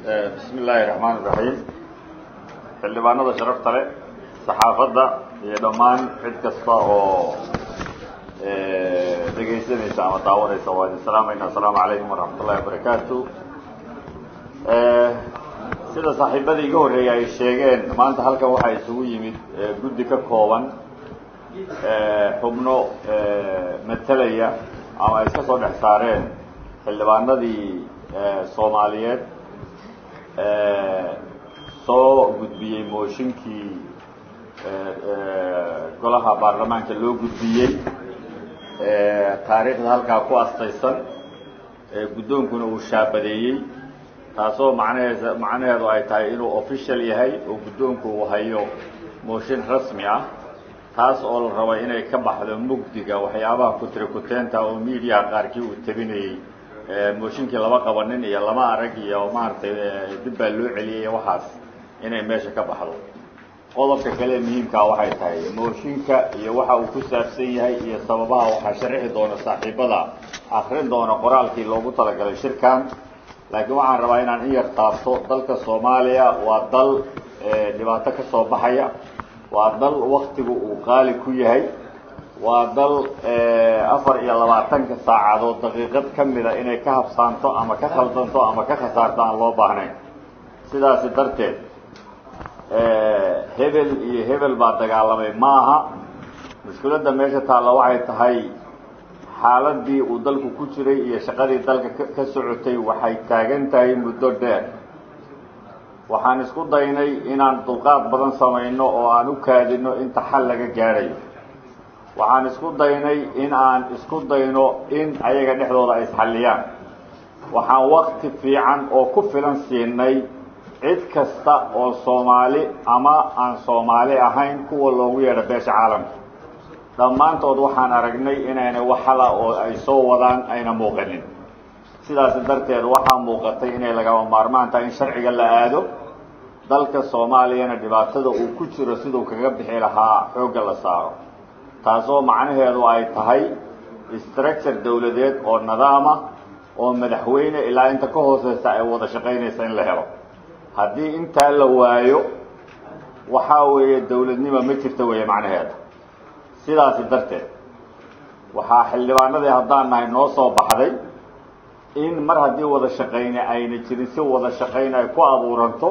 bismi illaahi raxmaan iraxiim xildhibaanada sharafta leh saxaafadda iyo dhammaan cid kasta oo dhegaysanaysa ama daawanaysa waa idin salaamayna assalaamu calaykum waraxmat ullahi wabarakaatu sida saaxiibadii iga horreeyay ay sheegeen maanta halkan waxaa isugu yimid guddi ka kooban xubno matalaya ama ay iska soo dhex saareen xildhibaanadii soomaaliyeed soo gudbiyey mooshinkii golaha baarlamaanka loo gudbiyey taariikhda halkaa ku astaysan guddoonkuna uu shaabadeeyey taasoo macnaheed macnaheedu ay tahay inuu official yahay oo guddoonku uu hayo mooshin rasmi ah taas oo la raba inay ka baxdo mugdiga waxyaabaha kutrikuteenta oo mediaha qaarkii uu tabinayey mooshinkii lama qabanin iyo lama arag iyo maaragtay dib baa loo celiyay waxaas inay meesha ka baxdo qodobka kale muhiimkaa waxay tahay mooshinka iyo waxa uu ku saabsan yahay iyo sababaha waxaa sharixi doona saaxiibada akrin doona qoraalkii loogu talagalay shirkan laakiin waxaan rabaa inaan in yar taabto dalka soomaaliya waa dal dhibaato ka soo baxaya waa dal waktigu uu qaali ku yahay waa dal afar iyo labaatanka saacadood daqiiqad ka mida inay ka habsaanto ama ka khaldanto ama ka khasaarto aan loo baahnayn sidaasi darteed hebel iyo hebel baa dagaalamay ma aha mushkiladda meesha taalla waxay tahay xaaladii uu dalku ku jiray iyo shaqadii dalka ka socotay waxay taagan tahay muddo dheer waxaan isku daynay inaan dulqaad badan samayno oo aan u kaadino inta xal laga gaadhayo waxaan isku daynay in aan isku dayno in ayaga dhexdooda ay isxalliyaan waxaan wakti fiican oo ku filan siinay cid kasta oo soomaali ama aan soomaali ahayn kuwa loogu yeedho beesha caalamka dhammaantood waxaan aragnay inaynay wax hala oo ay soo wadaan ayna muuqanin sidaas darteed waxaa muuqatay inay lagama maarmaan tahay in sharciga la aado dalka soomaaliyana dhibaatada uu ku jiro siduu kaga bixi lahaa xoogga la saaro taasoo macnaheedu ay tahay structure dawladeed oo nidaama oo madaxweyne ilaa inta ka hooseysa ay wada shaqaynaysa in la helo haddii intaa la waayo waxaa weeye dawladnimo ma jirta weeye macnaheeda sidaasi darteed waxaa xildhibaanadii haddaan nahay noo soo baxday in mar haddii wada shaqayne ayna jirin si wada shaqayn ay ku abuuranto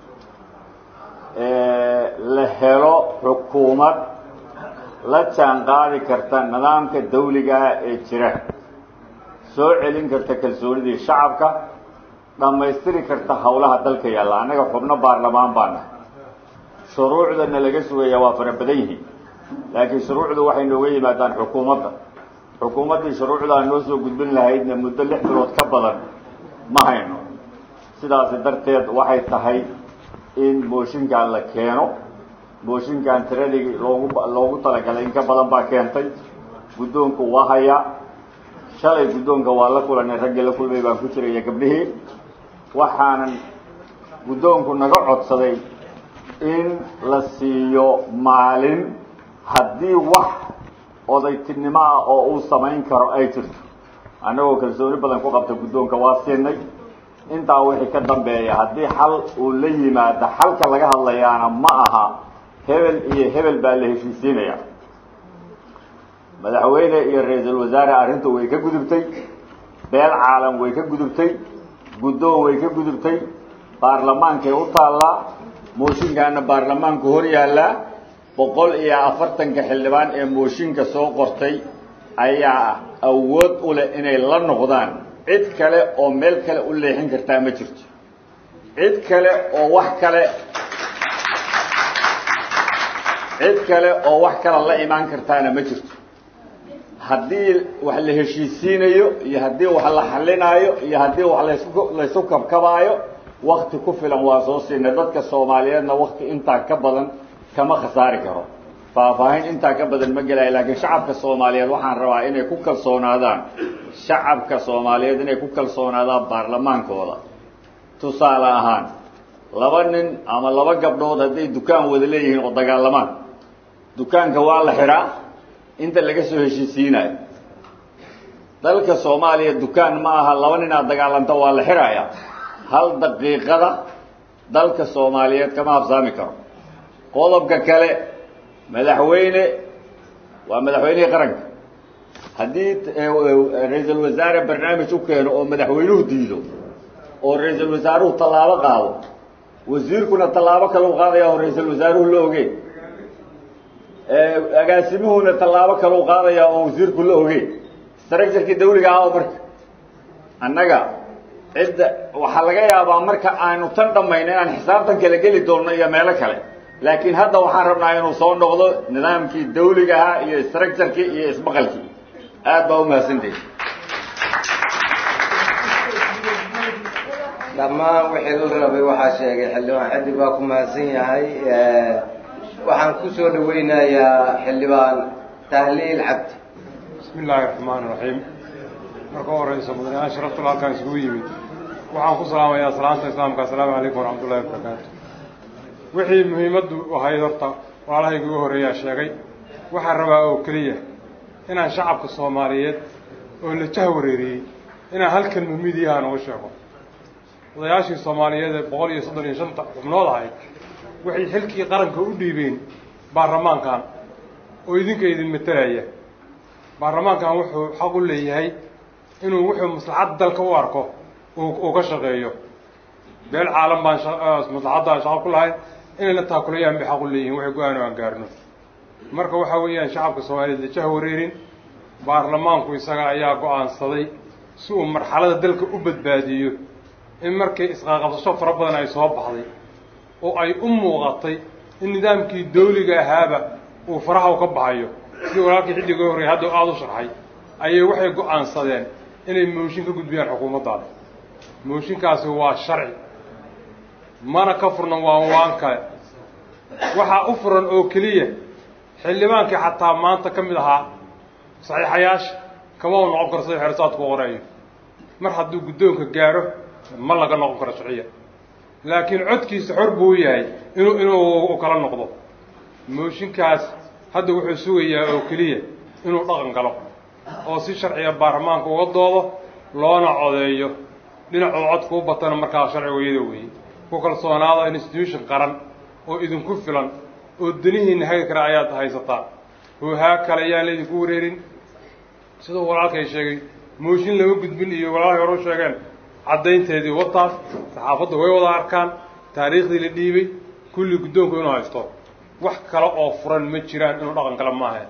la helo xukuumad la jaan qaadi karta nidaamka dawligaah ee jira soo celin karta kalsoonidii shacabka dhammaystiri karta hawlaha dalka yaalla annaga xubno baarlamaan baa nahay shuruucdana laga sugaya waa fara badan yihiin laakiin shuruucdu waxay nooga yimaadaan xukuumadda xukuumaddii shuruucdaa noo soo gudbin lahaydna muddo lix bilood ka badan ma hayno sidaasi darteed waxay tahay in mooshinkan la keeno mooshinkan tiradii loogu loogu talagalay in ka badan baa keentay guddoonku waa hayaa shalay guddoonka waa la kulanay raggii la kulmay baan ku jiraya gabdhihii waxaanan guddoonku naga codsaday in la siiyo maalin haddii wax odaytinimo ah oo uu samayn karo ay jirto annagoo kalsooni badan ku qabta guddoonka waa siinay intaa wixii ka dambeeya haddii xal uu la yimaado xalka laga hadlayaana ma aha hebel iyo hebel baa la heshiisiinaya madaxweyne iyo ra-iisul wasaare arrinta way ka gudubtay beel caalam way ka gudubtay guddoon way ka gudubtay baarlamaankay u taallaa mooshinkaana baarlamaanku hor yaallaa boqol iyo afartanka xildhibaan ee mooshinka soo qortay ayaa awood u leh inay la noqdaan cid kale oo meel kale u leexin kartaa ma jirto cid kale oo wax kale cid kale oo wax kale la imaan kartaana ma jirto haddii wax la heshiisiinayo iyo haddii wax la xalinaayo iyo haddii wax lasku laysu kabkabaayo wakti ku filan waa soo siinay dadka soomaaliyeedna wakti intaa ka badan kama khasaari karo faahfaahin intaa ka badan ma gelayo laakiin shacabka soomaaliyeed waxaan rabaa inay ku kalsoonaadaan shacabka soomaaliyeed inay ku kalsoonaadaan baarlamaankooda tusaale ahaan laba nin ama laba gabdhood hadday dukaan wada leeyihiin oo dagaalamaan dukaanka waa la xidhaa inta laga soo heshiisiinayo dalka soomaaliya dukaan ma aha laba nin aad dagaalanto waa la xidhaya hal daqiiqada dalka soomaaliyeed kama habsaami karo qodobka kale madaxweyne waa madaxweynihii qaranka haddii ra-iisul wasaare barnaamij u keeno oo madaxweynuhu diido oo ra-iisul wasaaruhu tallaabo qaado wasiirkuna tallaabo kale u qaadaya oo ra-iisul wasaaruhu la ogeen agaasimuhuna tallaabo kale u qaadaya oo wasiirku la ogeen structurkii dawliga ah oo marka annaga cidda waxaa laga yaabaa marka aanu tan dhammayno inaan xisaabtan kala geli doonno iyo meelo kale laakiin hadda waxaan rabnaa inuu soo noqdo nidaamkii dawliga ahaa iyo structurkii iyo isbaqalkii aad baa umahadsantahi dhammaan wixii la rabay waxaa sheegay xildhibaan xiddig baa ku mahadsan yahay waxaan ku soo dhaweynayaa xildhibaan tahliil cabdi bismi illaahi raxmaan raxiim marka u horeysa mudanayaal sharaftul halkaan isugu yimid waxaan ku salaamayaa salaanta islaamka assalaamu calaykum waraxmat ullahi wabarakaatu wixii muhiimaddu ahayd horta walaalahayga ugu horreeyaa sheegay waxaan rabaa oo keliya inaan shacabka soomaaliyeed oo la jah wareeriyey inaan hal kelma midiyaha nooga sheego odayaashii soomaaliyeed ee boqol iyo soddon iyo shanta xubnood ahayd waxay xilkii qaranka u dhiibeen baarlamaankan oo idinka idin matalaya baarlamaankan wuxuu xaq u leeyahay inuu wuxuu maslaxadda dalka u arko uu ka shaqeeyo beel caalam baan maslaxadda shaqo ku lahayn inayna taakulayaan bay xaq u leeyihin waxay go-aan aan gaarno marka waxaa weeyaan shacabka soomaaliyeed lajaha wareerin baarlamaanku isaga ayaa go-aansaday si uu marxalada dalka u badbaadiyo in markii isqaaqabsasho fara badan ay soo baxday oo ay u muuqatay in nidaamkii dawliga ahaaba uu faraha u ka baxayo sidii walaalkii xilliga horrey hadda aada u sharxay ayay waxay go-aansadeen inay mooshin ka gudbiyaan xukuumaddaada mooshinkaasi waa sharci mana ka furnan waan waan kale waxaa u furan oo keliya xildhibaankii xataa maanta ka mid ahaa saxiixayaasha kama u noqon karo sida xeersaadku qorayo mar hadduu guddoonka gaaro ma laga noqon karo sharciya laakiin codkiisa xor buu yahay inuu inuu kala noqdo mooshinkaas hadda wuxuu sugayaa oo keliya inuu dhaqan galo oo si sharciga baarlamaanka uga doodo loona codeeyo dhinacuu codka u batana markaa sharcigu iyada weeye ku kalsoonaada institution qaran oo idinku filan oo danihiinna hagi kara ayaad haysataa hoohaa kale ayaan laydinku wareerin siduu walaalkay sheegay mooshin lama gudbin iyo walaalhay hore u sheegeen caddaynteedii wataan saxaafadda way wada arkaan taariikhdii la dhiibay kulli guddoonku inuu haysto wax kale oo furan ma jiraan inuu dhaqan kale maaha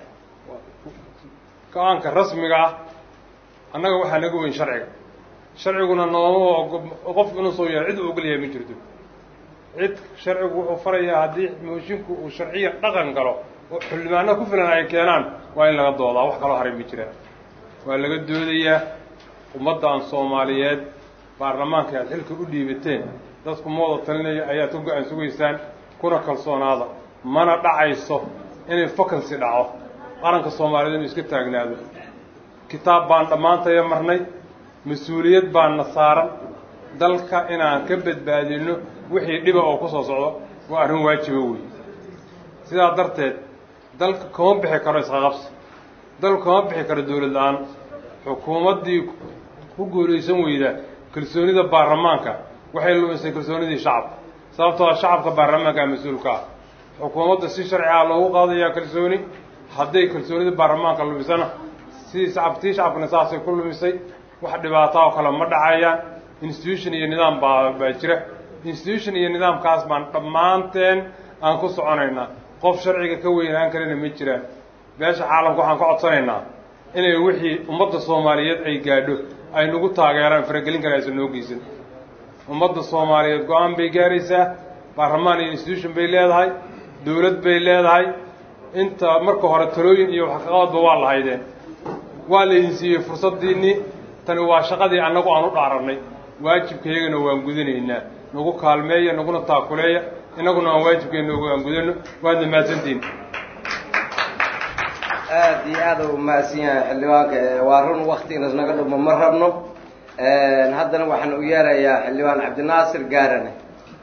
go-aanka rasmiga ah annaga waxaa naga weyn sharciga sharciguna nooma qof inuu soo yahay cid u ogolyahay ma jirto cid sharcigu wuxuu farayaa haddii moshinku uu sharciya dhaqan galo oo xildhibaano ku filan ay keenaan waa in laga doodaa wax kaloo haray ma jiraan waa laga doodayaa ummaddan soomaaliyeed baarlamaanka aad xilka u dhiibateen dadku ma wada talinaya ayaad ka go-aan sugaysaan kuna kalsoonaada mana dhacayso inay vacancy dhaco qaranka soomaaliyeed inuu iska taagnaado kitaab baan dhammaantaya marnay mas-uuliyad baanna saaran dalka inaan ka badbaadino wixii dhiba oo ku soo socdo waa arrin waajiba weeye sidaa darteed dalka kama bixi karo isqaqabsi dalku kama bixi karo dowlad la-aan xukuumaddii ku guulaysan weyda kalsoonida baarlamaanka waxay lumisay kalsoonidii shacabka sababtoo a shacabka baarlamaanka mas-uulka ah xukuumadda si sharci ah loogu qaadayaa kalsooni hadday kalsoonida baarlamaanka lumisana sidii shacab tii shacabkana saasay ku lumisay wax dhibaata oo kale ma dhacayaan institution iyo nidaam baa baa jira institution iyo nidaamkaas baan dhammaanteen aan ku soconaynaa qof sharciga ka weynaan karina ma jiraan beesha caalamka waxaan ka codsanaynaa inay wixii ummadda soomaaliyeed ay gaadho ay nagu taageeraan faragelin kale aysan noo geysan ummadda soomaaliyeed go-aan bay gaaraysaa baarlamaan iyo institution bay leedahay dowlad bay leedahay inta marka hore talooyin iyo waxqabadba waa lahaydeen waa laydin siiyey fursaddiinnii tani waa shaqadii annagu aan u dhaarannay waajibkaygana waan gudanaynaa nagu kaalmeeya naguna taakuleeya innaguna aan waajibkeenna aan gudano waadna mahadsantiin aada iyo aada u mahadsan yahay xildhibaanka waa run wakti inas naga dhumo ma rabno haddana waxaan u yeerayaa xildhibaan cabdinaasir gaarane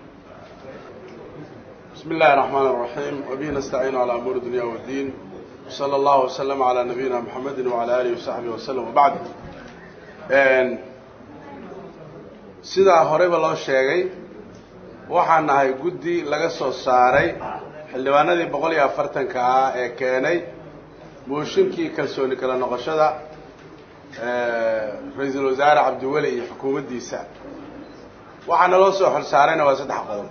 بسم الله الرحمن الرحيم وبه نستعين على أمور الدنيا والدين وصلى الله وسلم على نبينا محمد وعلى آله وصحبه وسلم وبعد sidaa horeyba loo sheegay waxaan nahay guddi laga soo saaray xildhibaanadii boqol iyo afartanka ah ee keenay mooshinkii kalsooni kala noqoshada ra-iisul wasaare cabdiweli iyo xukuumaddiisa waxaa naloo soo xol saarayna waa saddex qodob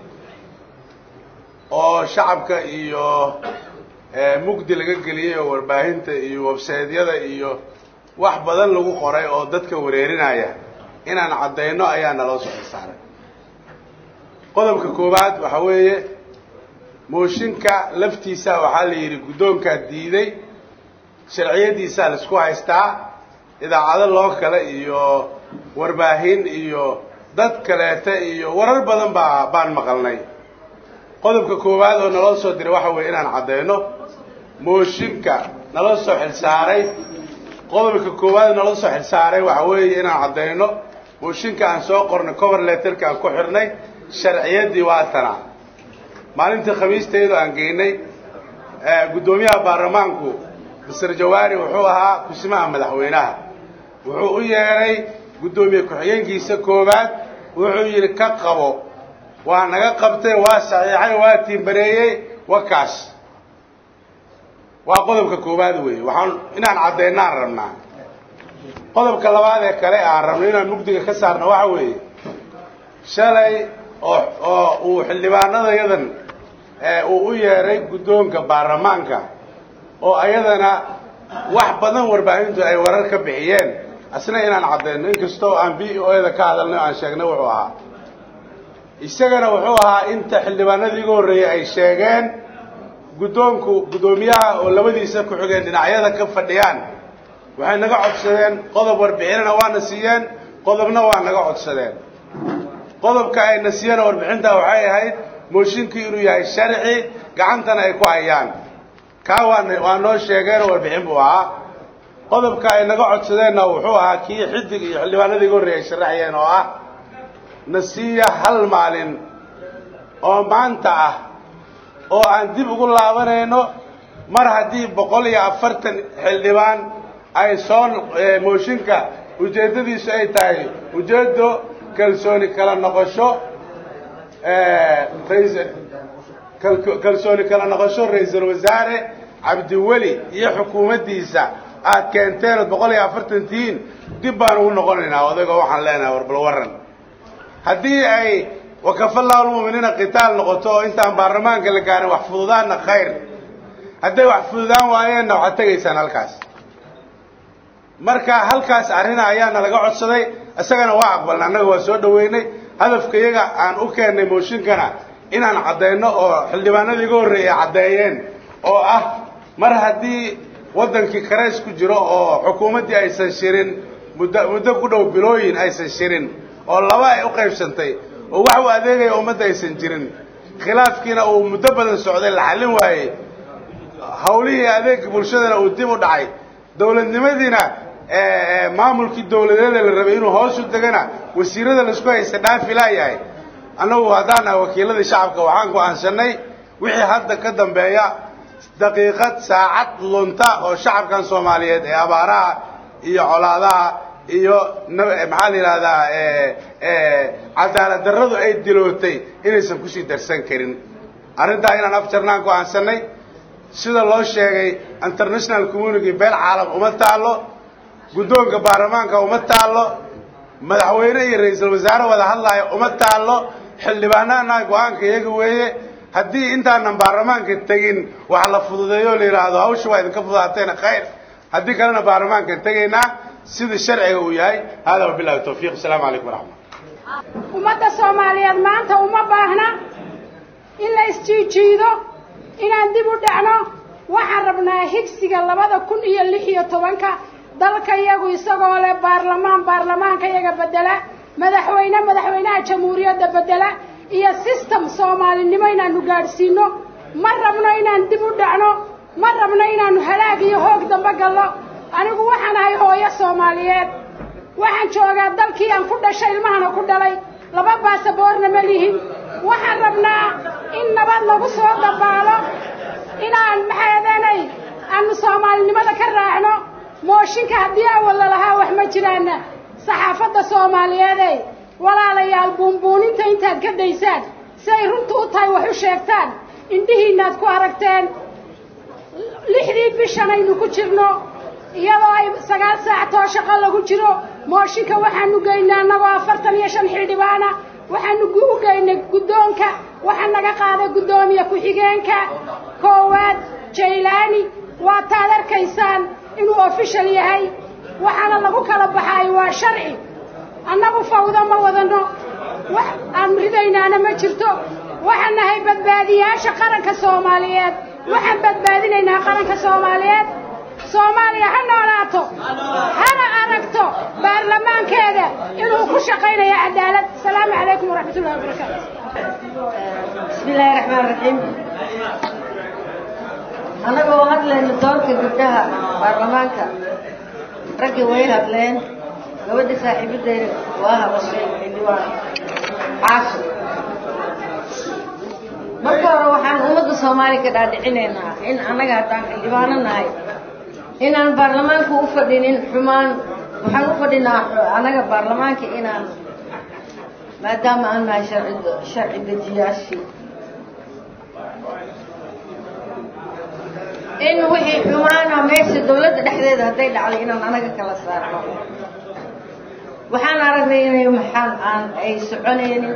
oo shacabka iyo mugdi laga geliyey oo warbaahinta iyo websaydyada iyo wax badan lagu qoray oo dadka wareerinaya inaan caddayno ayaa naloo soo xol saaray qodobka koowaad waxaa weeye mooshinka laftiisa waxaa la yidhi guddoonkaa diiday sharciyadiisaa laisku haystaa idaacado loo kale iyo warbaahin iyo dad kaleeta iyo warar badan baa baan maqalnay qodobka koowaad oo naloo soo diray waxa weeye inaan caddayno mooshinka naloo soo xilsaaray qodobka koowaad naloo soo xilsaaray waxa weeye inaan caddayno mooshinka aan soo qornay cover letterka aan ku xidhnay sharciyaddii waa tana maalintii khamiistaydu aan geynay guddoomiyaha baarlamaanku mister jawaari wuxuu ahaa kusimaha madaxweynaha wuxuu u yeedhay guddoomiye ku-xigeenkiisa koowaad wuxuu yidhi ka qabo waa naga qabtay waa saxiixay waa tiimbareeyey waa kaas waa qodobka koowaad weeye waxaan inaan caddaynaan rabnaa qodobka labaad ee kale aan rabno inaan mugdiga ka saarno waxa weeye shalay oo oo uu xildhibaanadayadan uu u yeedhay guddoonka baarlamaanka oo ayadana wax badan warbaahintu ay warar ka bixiyeen asna inaan caddayno inkastoo aan b o eda ka hadalnay o aan sheegnay wuxuu ahaa isagana wuxuu ahaa inta xildhibaanadii iga horreeyey ay sheegeen guddoonku guddoomiyaha oo labadiisa ku xigeen dhinacyada ka fadhiyaan waxay naga codsadeen qodob warbixinana waana siiyeen qodobna waa naga codsadeen qodobka ayna siiyeen warbixinta waxay ahayd mooshinkii inuu yahay sharci gacantana ay ku hayaan kaa waan waa noo sheegeenoo warbixin buu ahaa qodobka ay naga codsadeenna wuxuu ahaa kii xidig iyo xildhibaanadii iga horreeyay ay sharaxayeen oo ah nasiiya hal maalin oo maanta ah oo aan dib ugu laabanayno mar haddii boqol iyo afartan xildhibaan ay soo mooshinka ujeeddadiisu ay tahay ujeeddo kalsooni kala noqosho kalsooni kala noqosho ra-iisul wasaare cabdiweli iyo xukuumaddiisa aad keenteen ood boqol iyo afartan tihiin dib baan ugu noqonaynaa odaygo waxaan leenahay warbal waran haddii ay wakafallahu lmu'miniina qitaal noqoto oo intaan baarlamaanka la gaarin wax fududaanna khayr hadday wax fududaan waayeenna waxaad tegaysaan halkaas marka halkaas arrina ayaana laga codsaday isagana waa aqbalna annaga waa soo dhaweynay hadafka iyaga aan u keennay mooshinkana inaan caddayno oo xildhibaanadii iga horreeyay caddeeyeen oo ah mar haddii waddankii karays ku jiro oo xukuumaddii aysan shirin muddo muddo ku dhow bilooyin aysan shirin oo laba ay u qaybsantay oo wax u adeegaya ummadda aysan jirin khilaafkiina uu muddo badan socday la xallin waayey hawlihii adeega bulshadana uu dib u dhacay dawladnimadiina maamulkii dawladeeda la rabay inuu hoos u degana wasiirada laisku haysta dhaafi laayahay annagu haddaan nahay wakiiladii shacabka waxaan go-aansanay wixii hadda ka dambeeya daqiiqad saacad lunta oo shacabkan soomaaliyeed ee abaaraha iyo colaadaha iyo maxaa la yidhahdaa cadaalad darradu ay dilootay inaysan kusii darsan karin arrintaa inaan afjarnaan go-aansanay sida loo sheegay international community beel caalam uma taallo guddoonka baarlamaanka uma taallo madaxweyne iyo ra-iisul wasaare wada hadlaayo uma taallo xildhibaanaana go-aanka iyaga weeye haddii intaanan baarlamaanka tegin wax la fududeeyo la yidhaahdo hawsha waa idinka fudaateena khayr haddii kalena baarlamaankan tegaynaa sidii sharciga uu yahay hada wabilahi tawfiiq asalaamu calaykum waraxmat ummadda soomaaliyeed maanta uma baahna in la isjiijiido inaan dib u dhacno waxaan rabnaa higsiga labada kun iyo lix iyo tobanka dalka iyagu isagoo leh baarlamaan baarlamaanka iyaga bedela madaxweyne madaxweynaha jamhuuriyadda bedela iyo system soomaalinimo inaanu gaadhsiino ma rabno inaan dib u dhacno ma rabno inaanu halaag iyo hoog dambe gallo anigu waxaan ahay hooyo soomaaliyeed waxaan joogaa dalkii aan ku dhashay ilmahana ku dhalay laba baasaboorna ma lihin waxaan rabnaa in nabad lagu soo dabaalo inaan maxaadanay aanu soomaalinimada ka raacno mooshinka haddii awal lalahaa wax ma jiraana saxaafadda soomaaliyeede walaalayaal buunbuuninta intaad ka daysaan si ay runta u tahay wax u sheegtaan indhihiinaad ku aragteen lixdii bishan aynu ku jirno iyadoo ay sagaal saac too shaqo lagu jiro mooshinka waxaanu geynay annagoo afartan iyo shan xildhibaana waxaanu u geynay guddoonka waxaa naga qaaday guddoomiye ku-xigeenka koowaad jaylaani waataad arkaysaan inuu ofishal yahay waxaana lagu kala baxaay waa sharci annagu fawdo ma wadano wax aan ridaynaana ma jirto waxaan nahay badbaadiyaasha qaranka soomaaliyeed waxaan badbaadinaynaa qaranka soomaaliyeed soomaaliya ha noolaato hana aragto baarlamaankeeda inuu ku shaqaynayo cadaalad asalaamu calaykum waraxmat ullahi wabarakaatu bismi illaahi raxmaan raxiim annagoo hadlayno doorka gabdhaha baarlamaanka raggii way hadleen gabadha saaxiibadeeda waa hadashay xildhibaan caasho marka hore waxaan ummadda soomaaliya ka dhaadhicinaynaa in annaga haddaan xildhibaano nahay inaan baarlamaanka u fadhinin xumaan waxaan u fadhinaa annaga baarlamaanka inaan maadaama aan nahay sharci sharci dejiyaashii in wixii xumaana meesha dawladda dhexdeeda hadday dhacday inaan anaga kala saarno waxaan aragnay inay maxaan aan ay soconaynin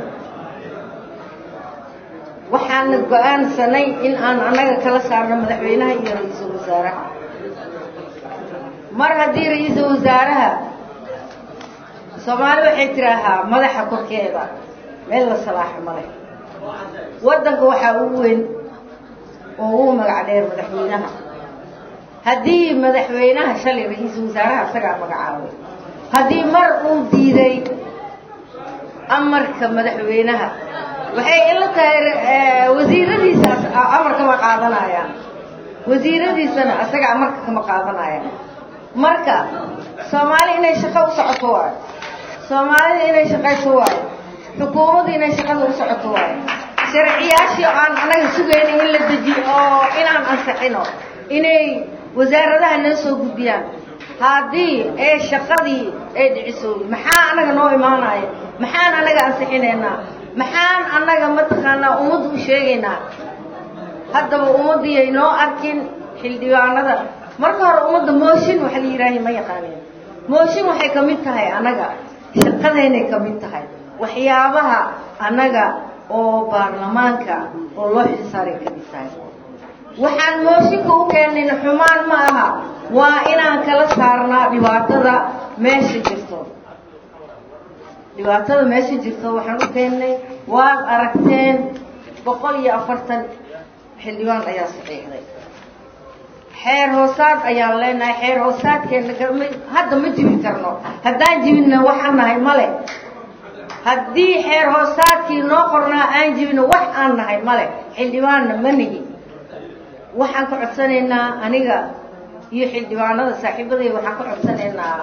waxaana go-aansanay in aan annaga kala saarno madaxweynaha iyo ra-iisul wasaaraha mar haddii ra-iisul wasaaraha soomaali waxay tiraahaa madaxa korkeeda meel la salaaxo male waddanka waxaa ugu weyn oo ugu magac dheer madaxweynaha haddii madaxweynaha shalay ra-iisul wasaaraha isagaa magacaabay haddii mar uu diiday amarka madaxweynaha waxay ila tahay wasiiradiisa amarka ma qaadanayaan wasiiradiisana isaga amarka kama qaadanayaan marka soomaali inay shaqo u socoto waayo soomaalida inay shaqayso waayo xukuumadda inay shaqada u socoto waayo sharciyaashii aan anaga sugayna in la dejiyo oo inaan ansixino inay wasaaradaha noo soo gudbiyaan haddii ee shaqadii ay dhiciso maxaa anaga noo imaanaya maxaan anaga ansixinaynaa maxaan annaga mataqaanaa ummadda u sheegaynaa haddaba ummaddiiyay noo arkin xildhibaanada marka hore ummadda mooshin waxa la yidhaahay ma yaqaaneen mooshin waxay ka mid tahay annaga shaqadeynay ka mid tahay waxyaabaha annaga oo baarlamaanka oo loo xilsaaray ka mid tahay waxaan mooshinka u keenayna xumaan ma aha waa inaan kala saarnaa dhibaatada meesha jirto dhibaatada meesha jirto waxaan u keennay waad aragteen boqol iyo afartan xildhibaan ayaa saxiixday xeer hoosaad ayaan leenahay xeer hoosaadkeena hadda ma jibin karno haddaan jibinna waxaan nahay male haddii xeer hoosaadkii noo qornaa aan jibino wax aan nahay male xildhibaanna ma nihi waxaan ka codsanaynaa aniga iyo xildhibaanada saaxiibadayda waxaan ka codsanaynaa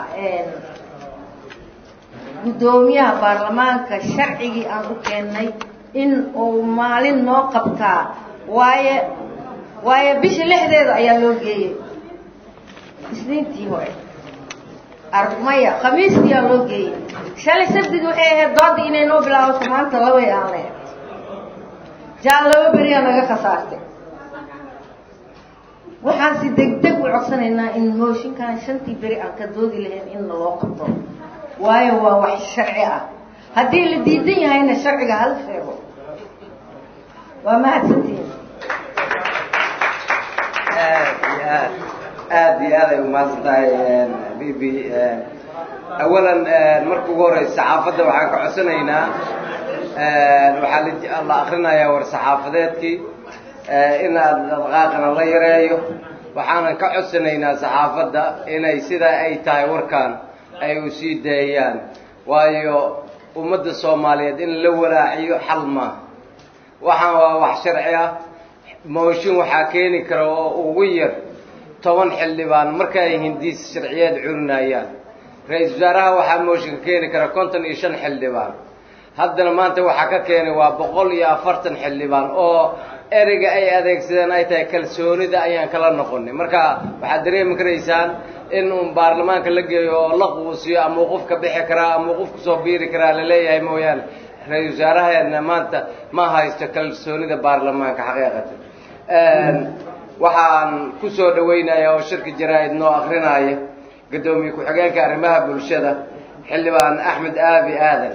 guddoomiyaha baarlamaanka sharcigii aan u keennay in uu maalin noo qabtaa waaye waayo bisha lixdeeda ayaa loo geeyey isniintii hore armaya khamiistiyaa loo geeyey shalay sabdigi waxay ahayd doodda inay noo bilaabato maanta labay aan lehe jaan laba beriyaa naga khasaartay waxaan si degdeg u codsanaynaa in mooshinkan shantii beri aan ka doodi lahayn in naloo qabto waayo waa wax sharci ah haddii la diidan yahayna sharciga hala sheego waa mahadsantihin aad iyo aad aad iyo aad ay umahadsan tahay bibi awalan marka ugu horeysa saxaafadda waxaan ka codsanaynaa waxaa la akrinayaa war saxaafadeedkii in adqaaqana la yareeyo waxaanan ka codsanaynaa saxaafadda inay sidaa ay tahay warkan ay u sii daayaan waayo ummadda soomaaliyeed in la walaaciyo xal maaha waxaan waa wax sharci ah mooshin waxaa keeni kara oo ugu yar toban xildhibaan marka ay hindiis sharciyeed curinayaan ra-iisul wasaaraha waxaa mooshinka keeni kara konton iyo shan xildhibaan haddana maanta waxaa ka keenay waa boqol iyo afartan xildhibaan oo ereyga ay adeegsadeen ay tahay kalsoonida ayaan kala noqonay marka waxaad dareemi karaysaan in uun baarlamaanka la geeyo oo la quusiyo ama uu qof ka bixi karaa ama uu qof kusoo biiri karaa laleeyahay mooyaane ra-isul wasaaraheena maanta ma haysto kalsoonida baarlamaanka xaqiiqatan waxaan ku soo dhawaynayaa oo shirka jaraa-id noo akrinaya guddoomiye ku-xigeenka arrimaha bulshada xildhibaan axmed aabi aadan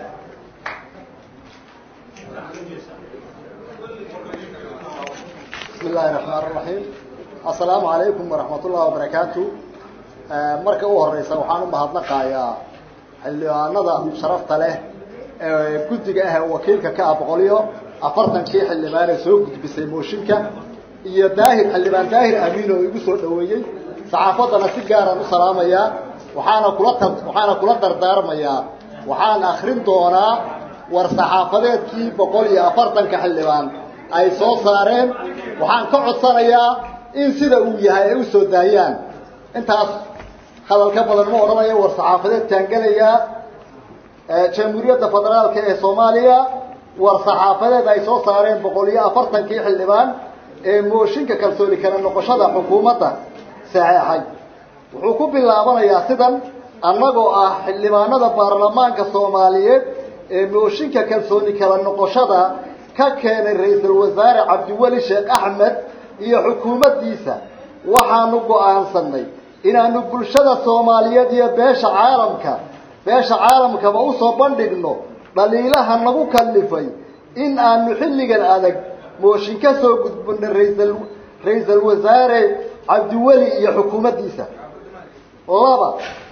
بسم الله الرحمن الرحيم السلام عليكم ورحمة الله وبركاته marka u horeysa waxaan u mahadnaqayaa xildhibaanada sharafta leh ee guddiga ah ee wakiilka ka ah boqol iyo afartankii xildhibaan ee soo gudbisay mooshinka iyo daahir xildhibaan daahir amiin oo igu soo dhaweeyey saxaafaddana si gaaraan u salaamayaa waxaana kula tar waxaana kula dardaarmayaa waxaan akrin doonaa war saxaafadeedkii boqol iyo afartanka xildhibaan ay soo saareen waxaan ka codsanayaa in sida uu yahay ay u soo daayaan intaas hadal ka badan ma odhanayo war saxaafadeedkaan gelayaa jamhuuriyadda federaalka ee soomaaliya war saxaafadeed ay soo saareen boqol iyo afartankii xildhibaan ee mooshinka kalsooni kala noqoshada xukuumadda saxeexay wuxuu ku bilaabanayaa sidan annagoo ah xildhibaanada baarlamaanka soomaaliyeed ee mooshinka kalsooni kala noqoshada ka keenay ra-iisul wasaare cabdiweli sheekh axmed iyo xukuumaddiisa waxaanu go-aansanay inaanu bulshada soomaaliyeed iyo beesha caalamka beesha caalamkaba usoo bandhigno dhaliilaha nagu kallifay in aanu xilligan adag mooshin ka soo gudbino raisal ra-iisul wasaare cabdiweli iyo xukuumaddiisa laba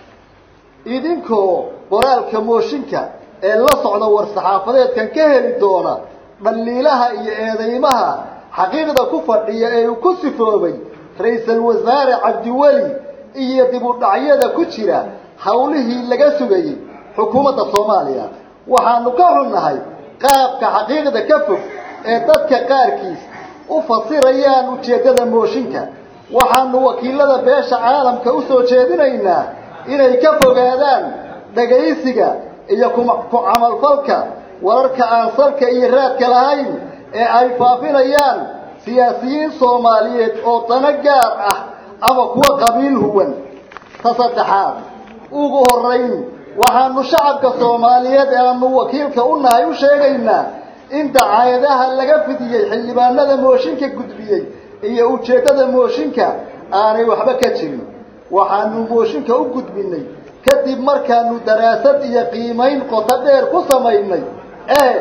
idinkoo qoraalka mooshinka ee la socda war saxaafadeedkan ka heli doona dhaliilaha iyo eedeymaha xaqiiqda ku fadhiya ee uu ku sifoobay ra-iisul wasaare cabdiweli iyo dib u dhacyada ku jira hawlihii laga sugayey xukuumadda soomaaliya waxaanu ka xunnahay qaabka xaqiiqda ka fog ee dadka qaarkiis u fasirayaan ujeeddada mooshinka waxaanu wakiilada beesha caalamka usoo jeedinaynaa inay ka fogaadaan dhagaysiga iyo ku camalfalka wararka aan salka iyo raadka lahayn ee ay faafinayaan siyaasiyiin soomaaliyeed oo dano gaar ah ama kuwa qabiil huwan ta saddexaad ugu horeyn waxaanu shacabka soomaaliyeed ee aanu wakiilka u nahay u sheegaynaa in dacaayadaha laga fidiyey xildhibaanada mooshinka gudbiyey iyo ujeeddada mooshinka aanay waxba ka jirin waxaanu mooshinka u gudbinay kadib markaanu daraasad iyo qiimayn qoto dheer ku samaynay ee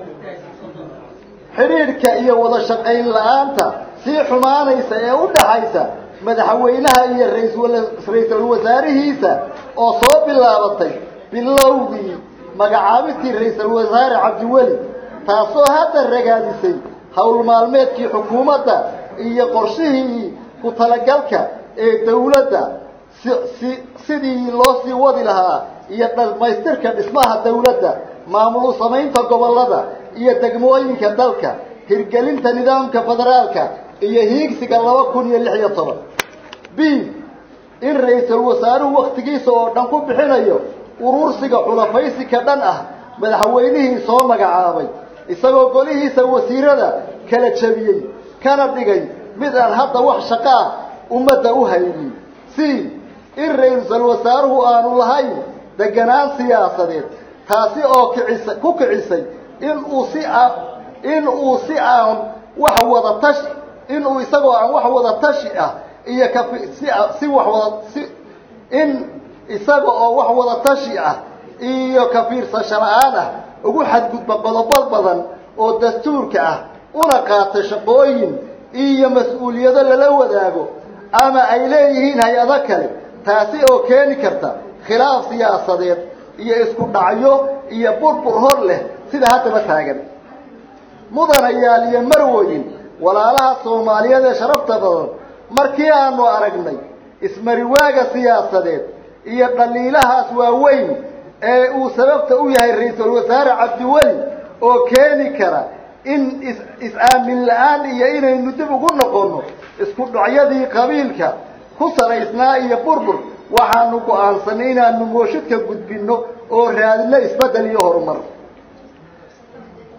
xidhiidhka iyo wada shaqayn la-aanta sii xumaanaysa ee u dhaxaysa madaxweynaha iyo ra-iisul wasaarihiisa oo soo bilaabatay bilowgii magacaabistii ra-iisul wasaare cabdiweli taasoo hadda ragaadisay howl maalmeedkii xukuumadda iyo qorshihii ku talagalka ee dawladda si sidii loo sii wadi lahaa iyo dhamaystirka dhismaha dawladda maamul samaynta gobollada iyo degmooyinka dalka hirgelinta nidaamka federaalka iyo hiigsiga laba kun iyo lix iyo toban b in ra-iisul wasaaruhu waktigiisa oo dhan ku bixinayo urursiga xulafaysi ka dhan ah madaxweynihii soo magacaabay isagoo golihiisa wasiirada kala jebiyey kana dhigay mid aan hadda wax shaqo ah ummadda u haynin c in ra-iisul wasaaruhu aanu lahayn deganaan siyaasadeed taasi oo kicisa ku kicisay in uu si a in uu si aan wax wada tashi in uu isagoo aan wax wada tashi ah iyo kafi si si wax wada si in isaga oo wax wada tashi ah iyo ka fiirsasho la-aan ah ugu xadgudba qodobo badan oo dastuurka ah una qaata shaqooyin iyo mas-uuliyado lala wadaago ama ay leeyihiin hay-ado kale taasi oo keeni karta khilaaf siyaasadeed iyo isku dhacyo iyo burbur hor leh sida haddaba taagan mudanayaal iyo marwoyin walaalaha soomaaliyeed ee sharafta badan markii aanu aragnay ismariwaaga siyaasadeed iyo dhaliilahaas waaweyn ee uu sababta u yahay ra-iisul wasaare cabdiweli oo keeni kara in is is-aamin la-aan iyo inaynu dib ugu noqono isku dhacyadii qabiilka ku salaysnaa iyo burbur waxaanu go-aansanay inaanu mooshidka gudbinno oo raadino isbeddel iyo horumar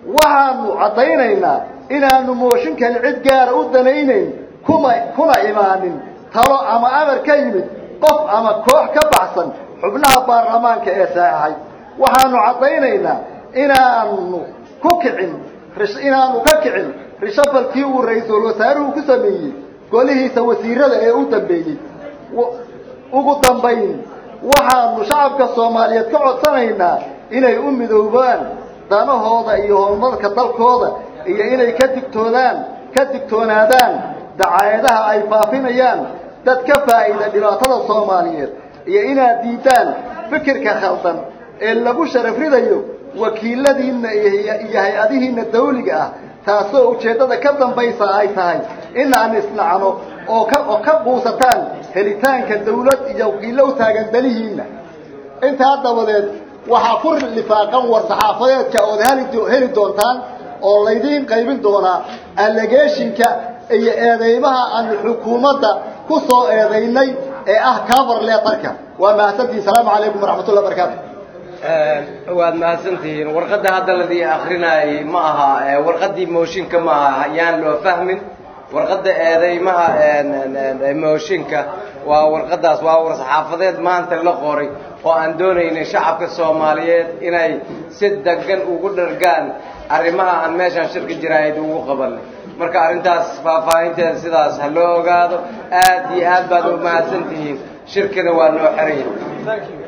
waxaanu caddaynaynaa inaanu mooshinkan cid gaara u danaynayn kuma kuna imaanin talo ama amar ka yimid qof ama koox ka baxsan xubnaha baarlamaanka ee saexay waxaanu caddaynaynaa inaanu ku kicin inaanu ka kicin rishabalkii uu ra-iisul wasaaruhu ku sameeyey golihiisa wasiirada ee u dambeeyey ugu dambayn waxaanu shacabka soomaaliyeed ka codsanaynaa inay u midoobaan danahooda iyo horumarka dalkooda iyo inay ka digtoodaan ka digtoonaadaan dacaayadaha ay faafinayaan dad ka faa'iida dhibaatada soomaaliyeed iyo inaad diidaan fikirka khaldan ee lagu sharaf ridayo wakiiladiinna iyo hay-adihiinna dawliga ah taasoo ujeeddada ka dambaysa ay tahay inaan isnacno oo ka oo ka quusataan helitaanka dawlad iyo wakiillo u taagan dalihiinna intaa dabadeed waxaa ku lifaaqan war saxaafadeedka ood heli heli doontaan oo laydiin qaybin doonaa allegeeshinka iyo eedeymaha aanu xukuumadda ku soo eedaynay ee ah cover leetarka waa mahadsantihi salaamu calaykum waraxmatullah barakaatu waad mahadsantihiin warqadda hadda ladii akrinaayay ma aha warqaddii mooshinka ma aha yaan loo fahmin warqadda eedeymaha mooshinka waa warqaddaas waa war saxaafadeed maanta la qoray oo aan doonaynin shacabka soomaaliyeed inay si degan ugu dhargaan arrimaha aan meeshaan shirka jiraahid ugu qabanay marka arrintaas faahfaahinteeda sidaas ha loo ogaado aad iyo aad baad u mahadsantihiin shirkina waa noo xiran yahay